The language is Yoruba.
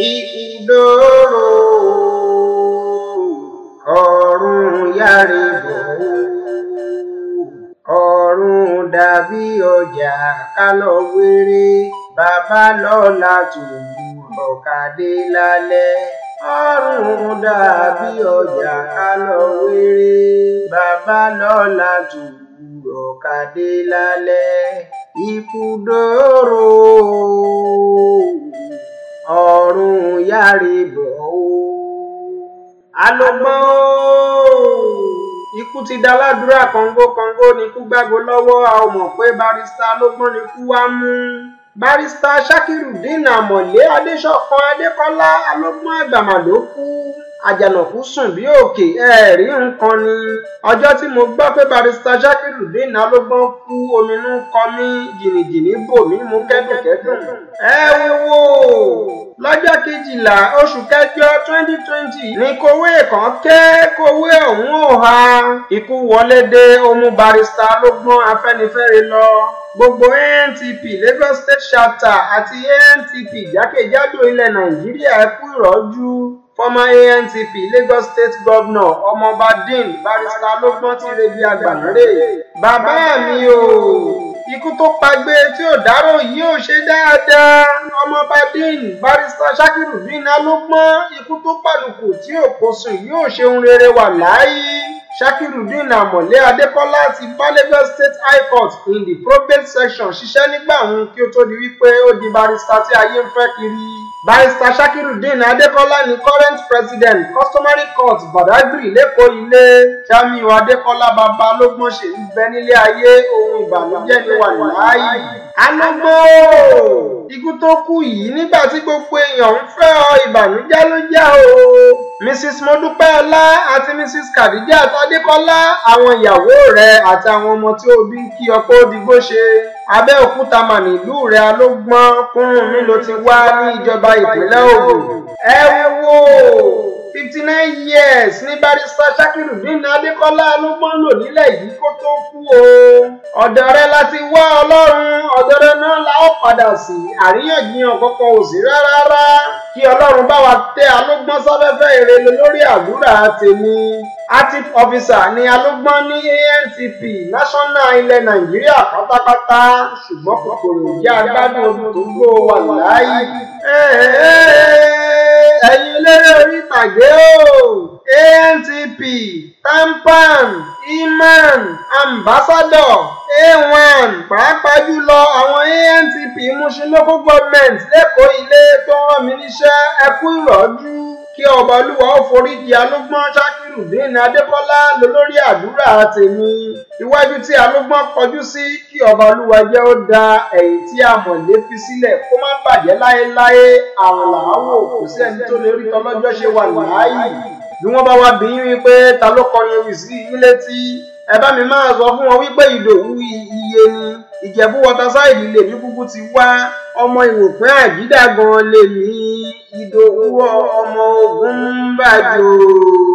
ìkúdòrò ọ̀run yárìbò ọ̀run dàbí ọjà kálọ̀ wéré bàbá lọ́la tòwúrọ̀ kàdé lálẹ́ ọ̀run dàbí ọjà kálọ̀ wéré bàbá lọ́la tòwúrọ̀ kàdé lálẹ́ ìkúdòrò ọ̀run yárìbò alógbọ́n ikú ti dá ládùúrà kọ̀ǹgó kọ̀ǹgó ní ikú gbàgbó lọ́wọ́ a ò mọ̀ pé barista alógbọ́n ni ikú wá mú barista Sakirudeen Amọ̀lé Adéṣọ̀kan Adékọ́lá alógbọ́n àgbàmà ló kú àjànàkú sùn bí òkè ẹ̀ẹ́rí nǹkan ni ọjọ́ tí mo gbọ́ pé barista Sakirudeen alógbọ́n kú ominú kọ mí jìnnìjìnnì bò mí mú kẹ́dùnkẹ́dùn ẹ wo lọ́jọ́ kejìlá oṣù kẹjọ twenty twenty ní kòwé kan ké kòwé ọ̀hún ò ha ikú wọlé dé ó mú barista alógbọ́n afẹ́nifẹ́re lọ gbogbo ANTP Lagos State Chapter àti ANTP jákèjádò ilẹ̀ Nàìjíríà ẹ kú ìrọ́jú former ANTP Lagos State Governor ọmọọba Dean barista alógbọ́n ti rebi àgbànárè bàbá mi o ikú tó pagbé tí ò dárò yìí ò ṣe dáadáa ọmọọba Dean barista Sakirudeen alógbọ́n ikú tó pàlùkù tí ò kó sùn yìí ò ṣe ohun rere wà láàyè Sakirudeen Amọ̀lé Adékọ́lá ti bá Lagos State High Court in the probate section ṣiṣẹ́ nígbà òun kí ó tó di wípé ó di barista tí ayé ń fẹ́ kiri barista Sakirudeen Adékọ́lá ni current president customary court Badagry lẹ́kọ̀ọ́ ilé Jamiu Adékọ́lá bàbá alógbọ́n ṣe ń bẹ nílé ayé ohun ìbànújẹ́ ni wà láàyè alógbó ikú tó kú yìí nígbà tí gbogbo èèyàn ń fẹ́ ọ ìbànújẹ́ ló jẹ́ o mrs modúpẹ́ọlá àti mrs khadijat adékọ́lá àwọn ìyàwó rẹ̀ àti àwọn ọmọ tí ó bí ń kí ọkọ òdìgbò ṣe abẹ́òkúta mà nílùú rẹ̀ alógbọ́n kúrún mi ló ti wá ní ìjọba ìpínlẹ̀ ògùn ẹ wo fifty nine years ní barista Sakirudeen adékọ́lá alógbọ́n lò nílẹ̀ yìí kó tó kú o ọ̀dọ̀ rẹ̀ láti wá ọlọ́run ọ̀dọ̀ rẹ̀ náà la ó padà sí àríyànjiyàn kankan ò sí rárá kí ọlọ́run bá wa tẹ alógbọ́n sáfẹ́fẹ́ ìrẹ̀lẹ lórí àdúrà tèmi active officer ni alógbọ́n ní ANTP national ilẹ̀ nàìjíríà pátápátá ṣùgbọ́n kòkòrò jẹ́ agbádùn ọdún tó gbó wà láàyè. ẹ̀yin eléré orí ìtàgé o ANTP tampan iman ambassador a1 pàápàá jùlọ àwọn ANTP Mushin local government lẹ́kọ̀ọ́ ilé tó rán mi níṣẹ́ ẹ kú ìrọ́jú kí ọba olúwa ó foríjì alógbọ́n Sakirudeen Adékọ́lá lólórí àdúrà tèmi iwájú tí alógbọ́n kọjú sí kí ọba olúwa jẹ́ ó da ẹ̀yìn tí Amọ̀lé fi sílẹ̀ kó má bàjẹ́ láéláé àwọn làáwò kò sí ẹni tó lè rí tọlọ́jọ́ ṣe wà láàyè bí wọ́n bá wá bí yín wípé ta ló kọrin ewì sí yín létí ẹ bá mi máa sọ fún wọn wípé ìdòwú iye ni ìjẹ̀bú wọtasáìdì lèmi kúkú ti wá ọmọ ìwòpin àjídà gan lèmi ìdòwú ọmọ ogun ń bàjọ́.